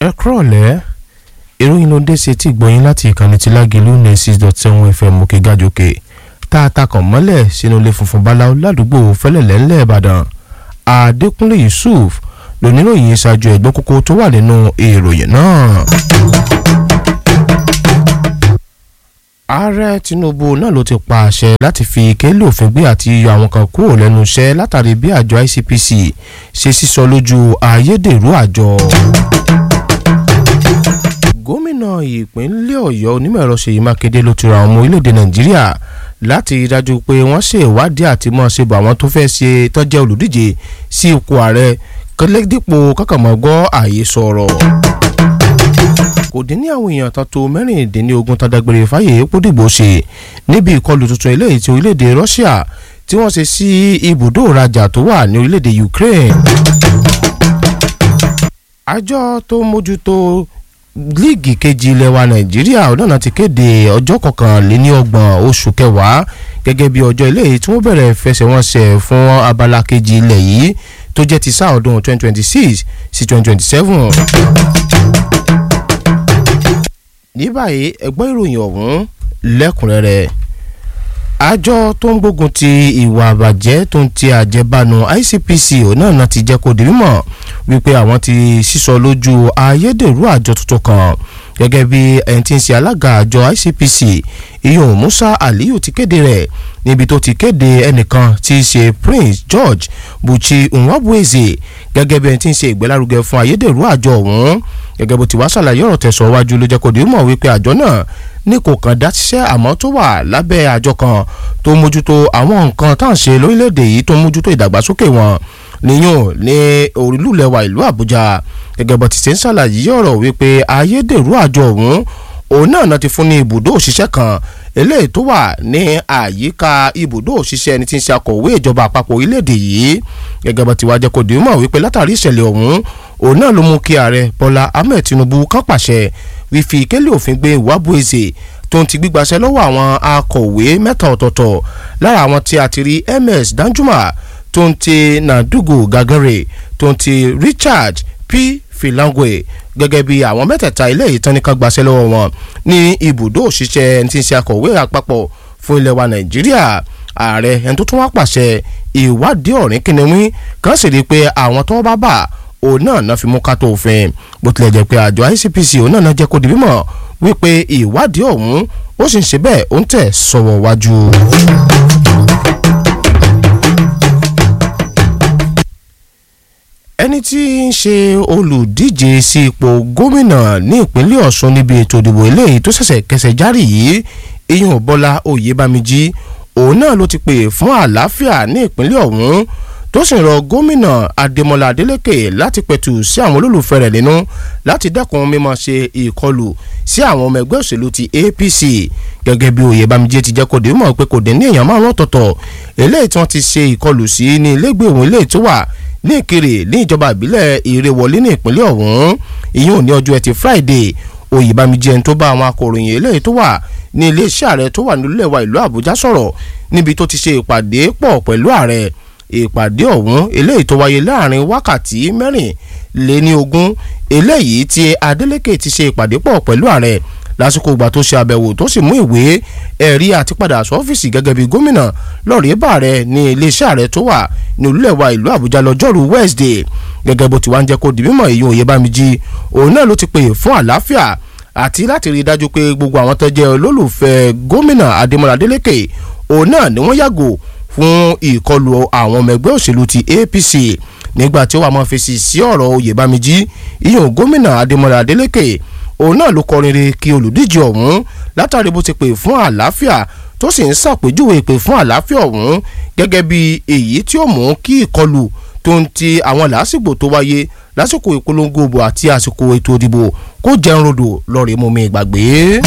ẹ kúrọ̀lẹ́ ìròyìn ló dé sí etí ìgbọ̀nyín láti ìkànnì tí lágìlú ní six dot seven fm òkè gàjòkè tá a takàn mọ́lẹ̀ sínú ilé funfun báláwo ládùúgbò fẹ́lẹ̀lẹ́ ńlẹ̀ ìbàdàn adékúnlé yusuf lóníròyìn ṣáájú ẹ̀gbọ́n kókó tó wà nínú ìròyìn náà. ààrẹ tinubu náà ló ti pa àṣẹ láti fi kélé òfin gbé àti yọ àwọn kan kúrò lẹ́nu iṣẹ́ látàrí bí àjọ icpc ṣe sísọ lójú ayédèrú àjọ gómìnà ìpínlẹ̀ ọ̀yọ́ onímọ̀-ẹ̀rọ ṣèyí mákindé ló ti ra àwọn ọmọ orílẹ̀-èdè nàìjíríà láti rí dájú pé wọ́n ṣe ìwádìí àti mọ̀ ṣe bọ̀ àwọn tó fẹ́ ṣe tọ́jẹ́ olùdíje sí ipò ààrẹ kọ́lẹ́dípò kọ́kànmọ́gbọ́ ààyè sọ̀rọ̀ kò dín ní àwọn èèyàn tán tó mẹ́rìndínlógún tán dágbére fáyé pódìgbò ṣe níbi ìkọlù tuntun eléyìí ti orílẹ̀-èdè russia tí wọ́n ṣe sí ibùdó ìrajà tó wà ní orílẹ̀-èdè ukraine àjọ tó mójútó líìgì kejì ilẹ̀ wa nàìjíríà ọ̀nà ti kéde ọjọ́ kọkànléníọgbọ̀n oṣù kẹwàá gẹ́gẹ́ bí ọjọ́ eléyìí tí wọ́n bẹ̀rẹ̀ fẹsẹ̀wọnsẹ̀ fún abala kejì ilẹ̀ yìí tó jẹ́ ti sáà ọdún 2026 sí 2027. ní báyìí ẹgbọ́n ìròyìn ọ̀hún lẹ́kùnrẹ́rẹ́ àjọ tó ń gbógun ti ìwà àbàjẹ́ tó ń ti àjẹbánu ICPC náà náà ti jẹ́ kó di mímọ̀ wípé àwọn ti sísọ lójú ayédèrú àjọ tuntun kan gẹ́gẹ́ bí ẹni tí ń ṣe alága àjọ ICPC iyun Musa Aliyu ti kéde rẹ̀ níbi tó ti kéde ẹnìkan tí í ṣe Prince George Buchi Nwabueze gẹ́gẹ́ bí ẹni tí ń ṣe ìgbélárugẹ fún ayédèrú àjọ ọ̀hún gẹ́gẹ́ bó ti wá ṣàlàyé ọ̀rọ̀ tẹ̀sán wájú ló jẹ́ kó di mímọ̀ wípé àjọ náà ní kò kàn dá ṣiṣẹ́ àmọ́ tó wà lábẹ́ àjọ kan tó mójútó àwọn nǹkan tá à ń ṣe lórílẹ̀‐èdè yìí tó mójútó ìdàgbàsókè wọn níyàn ní orílùlẹ̀wà ìlú Àbújá gẹ́gẹ́ bó ti ṣe ń ṣàlàyé ọ̀rọ̀ wípé ayédèrú àjọ ọ̀hún òun náà náà ti fún ní ibùdó òṣìṣẹ́ kan eléyìí tó wà ní àyíká ibùdó òṣìṣẹ́ ẹni tí ń ṣe akọ̀wé ìjọba àpapọ̀ orílẹ̀-èdè yìí gẹ́gẹ́ bó ti wá jẹ́ kó di mọ̀ wípé látàrí ìṣẹ̀lẹ̀ ọ̀hún òun náà ló mú kí ààrẹ Bọ́lá Ahmed Tinubu kán pàṣẹ wífi ìkélé òfin gbé Nwabueze tó ń ti gbígbaṣẹ́ lọ́wọ́ àwọn akọ̀wé mẹ́ta ọ̀tọ̀ọ̀tọ̀ lára àwọn tí a ti rí MS Danjuma tó ń ti Nadugu Gagare tó ń ti Richard P Filangwe gẹ́gẹ́ bí àwọn mẹ́tẹ̀ẹ̀ta ilé ìtàn nìkan gbaṣẹ́ lọ́wọ́ wọn ní ibùdó òṣìṣẹ́ ẹni tí ń ṣe akọ̀wé àpapọ̀ fún ilẹ̀ wa Nàìjíríà ààrẹ ẹni tó tún wá pàṣẹ ìwádìí ọ̀rìn kìnìún kan sì rí i pé àwọn tó bá bà òun náà náà fi mú ká tó òfin bó tilẹ̀ jẹ́ pé àjọ ICPC òun náà náà jẹ́ kó di mímọ̀ wípé ìwádìí ọ̀hún ó sì ń ṣe bẹ́ẹ̀ ó ń tẹ̀ sọ̀wọ́ wájú. ẹni tí ń ṣe olùdíje sí ipò gómìnà ní ìpínlẹ̀ Ọ̀ṣun níbi ètò ìdìbò eléyìí tó ṣẹ̀ṣẹ̀ kẹsẹ̀ járì yìí iyùn Bọ́lá Oyèbámijí òun náà ló ti pè fún àlàáfíà ní ìpínlẹ̀ ọ̀hún tó sì rọ gómìnà Adémọ́lá Adélékè láti pẹ̀tù sí àwọn olólùfẹ́ rẹ̀ nínú láti dẹ́kun mímọ́ ṣe ìkọlù sí àwọn ọmọ ẹgbẹ́ òṣèlú ti APC gẹ́gẹ́ bí Oyèbámijí ti jẹ́ kó dé mọ̀ pé kò dín ní èèyàn márùn ọ̀tọ̀ọ̀tọ̀ eléyìí tí wọ́n ti ṣe ìkọlù sí ní ilégbèé òun eléyìí tó wà ní Ìkirè ní ìjọba ìbílẹ̀ Ìrèwọlé ní ìpínlẹ̀ ọ̀hún ìyún ní ọjọ́ ẹtì Friday Oyèbámijí ẹni tó bá àwọn akọ̀ròyìn eléyìí tó wà ní iléeṣẹ́ ààrẹ tó wà nílẹ̀ wa ìlú Àbújá sọ̀rọ̀ níbi tó ti ṣe ìpàdé pọ̀ pẹ̀lú ààrẹ ìpàdé ọ̀hún eléyìí tó wáyé láàrin wákàtí mẹ́rìnléní ogún eléyìí tí Adeleke ti ṣe ìpàdé pọ̀ pẹ̀lú ààrẹ lásìkò ìgbà tó ṣe àbẹ̀wò tó sì mú ìwé ẹ̀rí àti padà sọ́fíìsì gẹ́gẹ́ bí gómìnà lọ́ọ̀rì bá rẹ̀ ní iléeṣẹ́ ààrẹ tó wà ní olúlẹ̀wà ìlú Àbújá lọ́jọ́rú Wednesday gẹ́gẹ́ bó ti wá ń jẹ́ kó di mímọ̀ èyí Oyèbámijí òun náà ló ti pè fún àlàáfíà àti láti rí i dájú pé gbogbo àwọn tó jẹ́ olólùfẹ́ gómìnà Adémọ́lá Adélékè òun náà ni wọ́n yàgò fún ìkọlù àwọn ọmọ ẹgbẹ́ òṣèlú ti APC nígbà tí ó wà máa fèsì sí ọ̀rọ̀ Oyèbámijí ìyẹn gómìnà Adémọ́lá Adélékè òun náà ló kọrin re kí olùdíje ọ̀hún látàrí bó ti pè fún àlàáfíà tó sì ń ṣàpèjúwe ìpè fún àlàáfíà ọ̀hún gẹ́gẹ́ bí èyí tí ó mú kí ìkọlù tó ń ti àwọn làásìgbò tó wáyé lásìkò ìpolongo òbò àti àsìkò ètò ìdìbò kó jẹun rodò lọ́ọ̀rẹ́ mọ́mi ìgbàgbé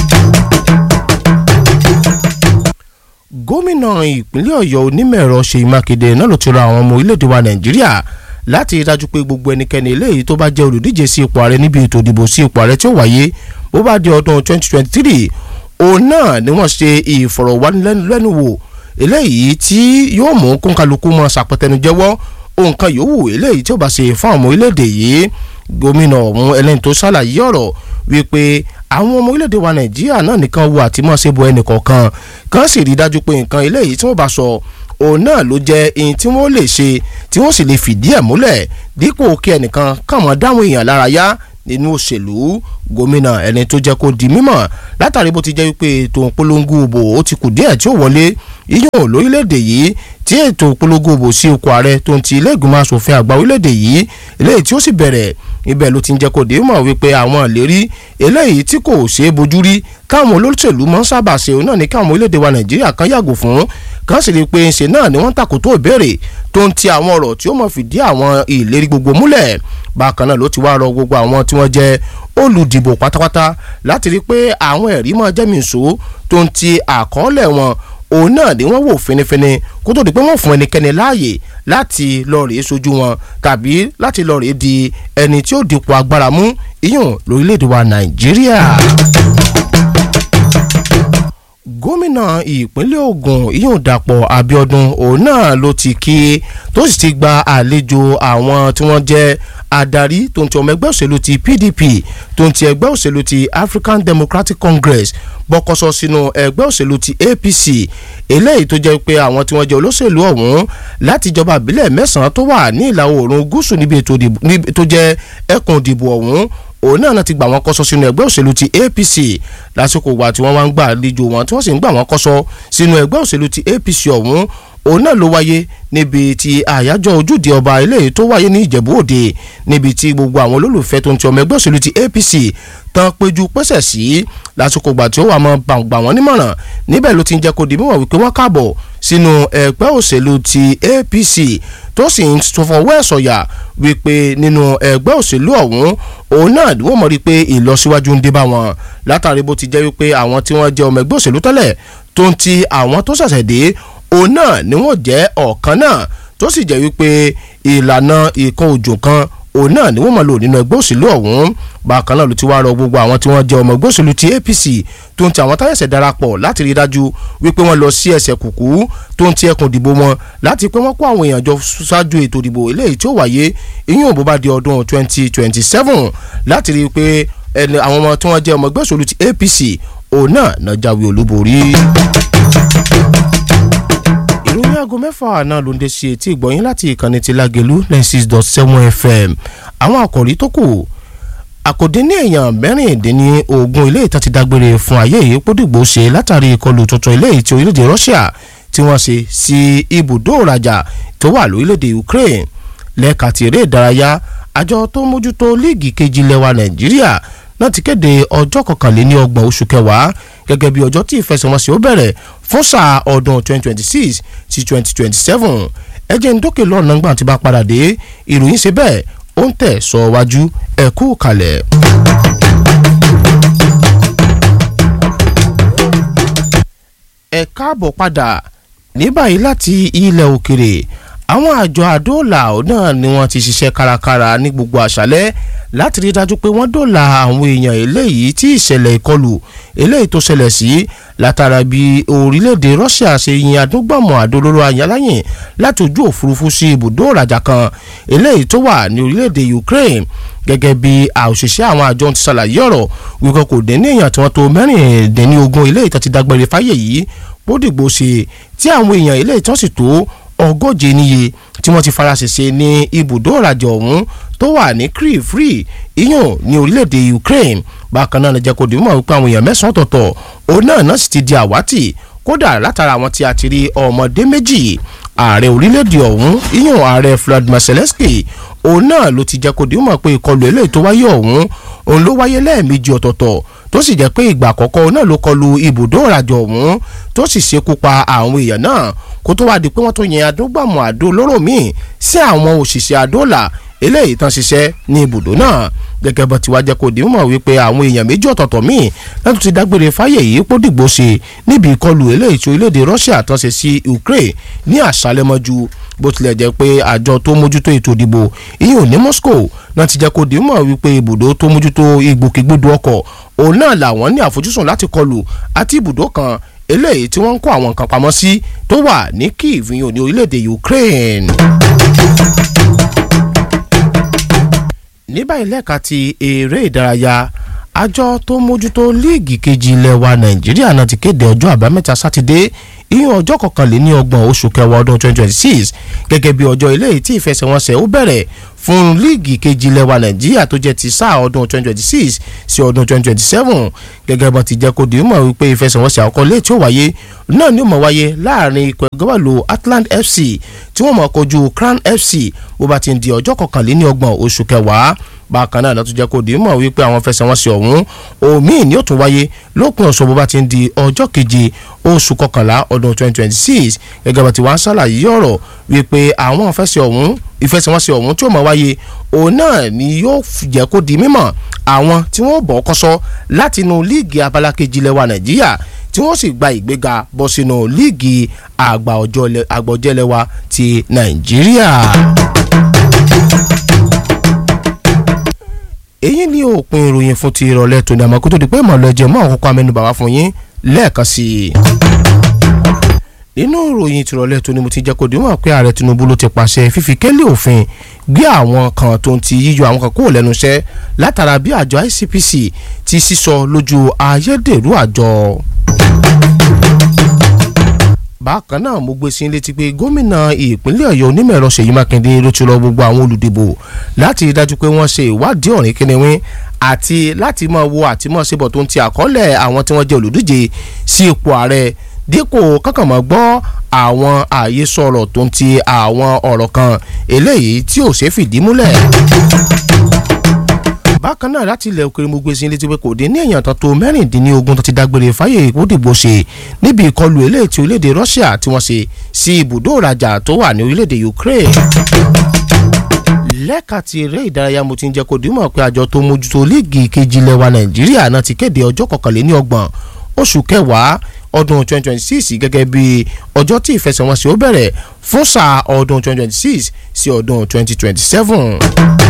gómìnà ìpínlẹ̀ ọ̀yọ́ onímọ̀-ẹ̀rọ ṣèyí mákindé náà ló ti rọ àwọn ọmọ orílẹ̀-èdè wa nàìjíríà láti rí dájú pé gbogbo ẹnikẹ́ni eléyìí tó bá jẹ́ olùdíje sí ipò ààrẹ níbi ètò ìdìbò sí ipò ààrẹ tí ó wáyé bó bá di ọdún 2023 òun náà ni wọ́n ṣe ìfọ̀rọ̀wánilẹ́nuwò eléyìí tí yóò mú kóńkálukú mọ́ sàpẹtẹnujẹ́wọ́ nǹkan yòówù eléyìí tí ó bá ṣe fún àwọn ọmọ orílẹ̀-èdè yìí gómìnà ọ̀hún ẹlẹ́ni tó ṣàlàyé ọ̀rọ̀ wípé àwọn ọmọ orílẹ̀-èdè wa nàìjíríà náà nìkan wo àtìmọ́ṣe bo ẹnì kọ̀ọ̀kan kan sì rí dájú pé nǹkan eléyìí tí wọ́n bá sọ òun náà ló jẹ́ ihun tí wọ́n lè ṣe tí wọ́n sì lè fìdí ẹ̀ múlẹ̀ dípò kí ẹnìkan kàn mọ́ dáwọn èèyàn lára yá nínú òṣèlú gómìnà ẹni tó jẹ́ kó di mímọ̀ látàrí bó ti jẹ́ wípé ètò ìpolongo òbò ó ti kù díẹ̀ tí ó wọlé yíyàn lórílẹ̀‐èdè yìí tí ètò ìpolongo òbò sí ipò ààrẹ tó ń ti ilé ìgbìmọ̀ asòfin àgbà orílẹ̀‐èdè yìí eléyìí tí ó sì bẹ̀rẹ̀ ibẹ̀ ló ti ń jẹ́ kó di mímọ̀ wípé àwọn ìlérí eléyìí tí kò ṣeé bojú rí káwọn olóṣèlú mọ́ sábà ṣe òun náà ní káwọn orílẹ̀‐èdè wa nàìjíríà kan yàgò fún kan sì rí i pé ṣe náà ni wọ́n tàkótó ìbéèrè tó ń ti àwọn ọ̀rọ̀ tí ó mọ̀ fìdí àwọn ìlérí gbogbo múlẹ̀ bákan náà ló ti wá rọ gbogbo àwọn tí wọ́n jẹ́ olùdìbò pátápátá láti rí i pé àwọn ẹ̀rí máa jẹ́ mìíṣó tó ń ti àkọọ́lẹ̀ wọn òun náà ni wọ́n wò finifini kó tó di pé wọ́n fún ẹnikẹ́ni láàyè láti lọ rèé sojú wọn tàbí láti lọ rèé di ẹni tí ó dipò agbára mú iyùn lórílẹ̀‐èdè wa nàìjíríà gómìnà ìpínlẹ̀ Ògùn ìyóò Dàpọ̀ Abíọ́dún òun náà ló ti kí tó sì ti gba àlejò àwọn tí wọ́n jẹ́ adarí tó ń ti ọmọ ẹgbẹ́ òṣèlú ti PDP tó ń ti ẹgbẹ́ òṣèlú ti African Democratic Congress bọ́kọ́sọ sínú ẹgbẹ́ òṣèlú ti APC eléyìí tó jẹ́ pé àwọn tí wọ́n jẹ́ olóṣèlú ọ̀hún láti ìjọba ìbílẹ̀ mẹ́sàn-án tó wà ní ìlà oòrùn gúúsù níbi ètò ìdìbò tó jẹ́ ẹkùn ìdìbò ọ̀hún òun náà ti gbà wọ́n kọ́sọ́ sínú ẹgbẹ́ òṣèlú ti APC lásìkò ìgbà tí wọ́n wá ń gbà àlejò wọn tí wọ́n sì ń gbà wọ́n kọ́sọ́ sínú ẹgbẹ́ òṣèlú ti APC ọ̀hún òun náà ló wáyé níbi tí àyájọ́ ojúde ọba eléyìí tó wáyé ní Ìjẹ̀bú Òde níbi tí gbogbo àwọn olólùfẹ́ tó ń ti ọmọ ẹgbẹ́ òṣèlú ti APC tán péjú pẹ́sẹ̀ sí lásìkò ìgbà tí ó wà mọ́ gbà wọ́n nímọ̀ràn níbẹ̀ ló ti ń jẹ́ kó di mímọ̀ wípé wọ́n káàbọ̀ sínú ẹgbẹ́ òṣèlú ti APC tó sì ń fọwọ́ ẹ̀ sọ̀yà wípé nínú ẹgbẹ́ òṣèlú ọ̀hún òun náà ni wọ́n mọ̀ rí pé ìlọsíwájú ń dé bá wọn látàrí bó ti jẹ́ wípé àwọn tí wọ́n jẹ́ ọmọ ẹgbẹ́ òṣèlú tẹ́lẹ̀ tó ń ti àwọn tó ṣẹ̀ṣẹ̀ dé òun náà ni wọ́n jẹ́ ọ̀kan náà tó sì jẹ́ wípé ìlànà ìkan òjò kan òun náà ni wọ́n mọ̀ lò nínú ẹgbẹ́ òṣèlú ọ̀hún bákan náà ló ti wá rọ gbogbo àwọn tí wọ́n jẹ́ ọmọ ẹgbẹ́ òṣèlú ti APC tó ń ti àwọn táyẹ̀sẹ̀ darapọ̀ láti rí i dájú wípé wọ́n lọ sí ẹsẹ̀ kùkú tó ń ti ẹkùn ìdìbò wọn láti pé wọ́n kó àwọn èèyàn jọ ṣáájú ètò ìdìbò eléyìí tí ó wáyé ìyún bó bá di ọdún 2027 láti rí i pé àwọn ọmọ tí wọ́n jẹ́ ọmọ ẹgbẹ́ òṣèlú ti APC òun náà náà jáwé olúborí ìròyìn aago mẹ́fà náà ló ń dé sí etí ìgbọ̀nyín láti ìkànnì ti Lágelú ninety six dot seven FM àwọn àkòrí tó kù àkòdé ní èèyàn mẹ́rìndínlógún ilé ìta ti dágbére fún ayé yìí pódìgbò ṣe látàrí ìkọlù tuntun ilé ìtì orílẹ̀-èdè Russia tí wọ́n ṣe sí ibùdó ìrajà tó wà lórílẹ̀-èdè Ukraine lẹ́ka ti eré ìdárayá àjọ tó mójútó líìgì kejì lẹ́wà Nàìjíríà náà ti kéde ọjọ́ kọkànléní ọgbọ̀n oṣù kẹwàá gẹ́gẹ́ bí ọjọ́ tí ìfẹsẹ̀wọnsẹ̀ ó bẹ̀rẹ̀ fún sáà ọdún 2026 sí 2027 ẹjẹ̀ ń dókè lọ́nà gbà tí bá padà dé ìròyìn ṣe bẹ́ẹ̀ ó ń tẹ̀ sọ wájú ẹ kú kalẹ̀. ẹ káàbọ̀ padà ní báyìí láti ilẹ̀ òkèrè àwọn àjọ àdóòlà náà ni wọ́n ti ṣiṣẹ́ kárakára ní gbogbo àṣálẹ́ láti rí dájú pé wọ́n dóòlà àwọn èèyàn eléyìí tí ìṣẹ̀lẹ̀ ìkọlù eléyìí tó ṣẹlẹ̀ sí látara bí orílẹ̀-èdè Russia ṣe yin adúgbàmọ̀ àdólóró ayáláyìn láti ojú òfurufú sí ibùdó ìrajà kan eléyìí tó wà ní orílẹ̀-èdè Ukraine gẹ́gẹ́ bí òṣìṣẹ́ àwọn àjọ ti ṣàlàyé ọ̀rọ̀ wípé kò dé ní èèyàn tí wọ́n tó mẹ́rìndínlógún eléyìí tó ti dágbére fáyé yìí bódìgbò ṣe tí àwọn èèyàn eléyìí tó sì tó ọgọ́je níye tí wọ́n ti faraṣẹṣe ní ibùdó ìrajà ọ̀hún tó wà ní Kyiv free iyàn ní orílẹ̀-èdè Ukraine bákan náà jẹ́ kó di mọ̀ wípé àwọn èèyàn mẹ́sàn-án ọ̀tọ̀ọ̀tọ̀ òun náà náà sì ti di àwátì kódà látara àwọn tí a ti rí ọmọdé méjì ààrẹ orílẹ̀-èdè ọ̀hún iyàn ààrẹ Vladimir Zelensky òun náà ló ti jẹ́ kó di mọ̀ pé ìkọlù eléyìí tó wáyé ọ̀hún òun ló wáyé lẹ́ẹ̀mejì ọ̀tọ̀ọ̀tọ̀ tó sì jẹ́ pé ìgbà àkọ́kọ́ náà ló kọlu ibùdó ìrajà ọ̀hún tó sì ṣekú pa àwọn èèyàn náà kó tó wáá di pé wọ́n tó yẹn adógbàmọ̀ àdó olóró míì sí àwọn òṣìṣẹ́ àdóòlà eléyìí tán ṣiṣẹ́ ní ibùdó náà gẹ́gẹ́ bó ti wá jẹ́ kó di mọ̀ wípé àwọn èèyàn méjì ọ̀tọ̀ọ̀tọ̀ míì láti ti dágbére fáyè yìí kó dìgbò ṣe níbi ìkọlù eléyìí tí orílẹ̀-èdè Russia tán ṣe sí Ukraine ní àṣálẹ́mọ́jú bó tilẹ̀ jẹ́ pé àjọ tó mójútó ètò ìdìbò ìyẹn ní Moscow náà ti jẹ́ kó di mọ̀ wípé ibùdó tó mójútó ìgbòkègbodò ọkọ̀ òun náà làwọn ní àfojúsùn láti kọlù àti ibùdó kan eléyìí tí wọ́n ń kó àwọn nǹkan pamọ́ sí tó wà ní Kyiv ìyẹn ní orílẹ̀-èdè Ukraine. ní báyìí lẹ́ka ti eré ìdárayá àjọ tó mójútó líìgì kejì ilẹ̀ wa nàìjíríà náà ti kéde ọjọ́ àbámẹ́ta sátidé ìyẹn ọjọ́ kọkànléní ọgbọ̀n oṣù kẹwàá ọdún 2026 gẹ́gẹ́ bí ọjọ́ eléyìí tí ìfẹsẹ̀wọnsẹ̀ ó bẹ̀rẹ̀ fún líìgì kejì ilẹ̀ wa nàìjíríà tó jẹ́ ti sáà ọdún 2026 sí ọdún 2027 gẹ́gẹ́ bọ́n ti jẹ́ kó di mọ̀ wípé ìfẹsẹ̀wọnsẹ̀ àkọ́kọ́ lè tí ó wáyé náà ni ó mọ̀ wáyé láàrin ikọ̀ ẹgbẹ́wàlú Atlant FC tí wọ́n mọ̀ kojú Crown FC bó bá ti ń di ọjọ́ kọkànléní ọgbọ̀n oṣù kẹwàá bákan náà lọ́tún jẹ́ kó di mọ̀ wípé àwọn fẹsẹ̀wọnsẹ̀ ọ̀hún òmíì ni ó tún wáyé lópin ọ̀sán bó bá ti ń di ọjọ́ keje oṣù kọkànlá ọdún 2026 gẹ́gẹ́ bá ti wá ń ṣàlàyé ọ̀rọ̀ wípé àwọn fẹsẹ̀ ọ̀hún ìfẹsẹ̀wọnsẹ̀ ọ̀hún tí ó máa wáyé òun náà ni yóò jẹ́ kó di mímọ̀ àwọn tí wọ́n bọ̀ kọ́sọ́ láti inú líìgì abala kejì lẹ́wà nàìjíríà tí wọ́n sì gba ìgbéga bọ́ sínú líìgì àgbà ọ̀jẹ̀lẹ̀wà ti nàìjíríà. èyí ni òpin ìròyìn fún ti ìrọ̀lẹ́ tòní àmọ́ kó tó di pé ìmọ̀lẹ́ jẹ́ mọ́ àkókò amẹ́nubà wá fún yín lẹ́ẹ̀kan sí i nínú ìròyìn tìrọ̀lẹ́ tó ní mo ti jẹ́ kó di mọ̀ pé ààrẹ Tinubu ló ti pàṣẹ fífi kélé òfin gbé àwọn kan tó ń ti yíyọ àwọn kan kúrò lẹ́nu iṣẹ́ látara bí àjọ ICPC ti sísọ lójú ayédèrú àjọ. bákan náà mo gbé sí i létí pé gómìnà ìpínlẹ̀ Ọ̀yọ́ onímọ̀ ẹ̀rọ Ṣèyí Mákindé ló ti rọ gbogbo àwọn olùdìbò láti rí dájú pé wọ́n ṣe ìwádìí ọ̀rìn kínníwín àti láti máa wo àtìmọ́ síbọ̀ tó ń ti àkọọ́lẹ̀ àwọn tí wọ́n jẹ́ olùdíje sí ipò ààrẹ dípò kankan mọ́ gbọ́ àwọn ààyè sọ̀rọ̀ tó ń ti àwọn ọ̀rọ̀ kan eléyìí tí ò ṣeé fìdí múlẹ̀. bákan náà láti ilẹ̀ òkèrè mo gbé sí létí pé kò dín ní èèyàn tó tó mẹ́rìndínlógún tó ti dágbére fáyé ìkódìbò ṣe níbi ìkọlù eléyìí tí orílẹ̀-èdè Russia tí wọ́n ṣe sí ibùdó ìrajà tó wà ní orílẹ̀-èdè Ukraine lẹ́ka ti eré ìdárayá mo ti ń jẹ́ kó dìímọ̀ pé àjọ tó mójútó líìgì kejì ilẹ̀ wa Nàìjíríà náà ti kéde ọjọ́ kọkànléní ọgbọ̀n oṣù kẹwàá ọdún 2026 gẹ́gẹ́ bí ọjọ́ tí ìfẹsẹ̀wọnsẹ̀ ó bẹ̀rẹ̀ fún sáà ọdún 2026 sí ọdún 2027.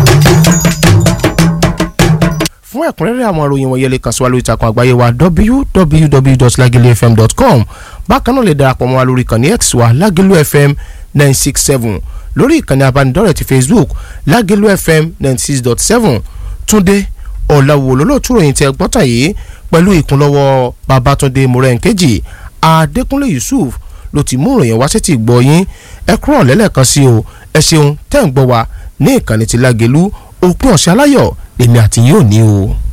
fún ẹ̀kúnrẹ́rẹ́ àwọn ìròyìn wọ̀nyẹn lè kàn sí wa lórí ìtàkùn àgbáyé wa www.lagelufm.com bákan náà lè darapọ̀ mọ́ wa lórí ìkànnì x wa lagelu fm 967 lórí ìkànnì abánidọ́rẹ̀ ti facebook lagelu fm 96.7 túndé ọ̀làwò lólótú ròyìn tẹ gbọ́tàn yìí pẹ̀lú ìkúnlọ́wọ́ babatunde morenkeji adékúnlé yusuf ló ti mú ìròyìn wá sétí gbọ́ yín ẹ kúrò lẹ́lẹ́kan sí o ẹ ṣeun tẹ́ ń gbọ́ wa ní ìkànnì ti lágẹ̀lú òpin ọ̀sẹ̀ aláyọ̀ lèmi àti yín ò ní o.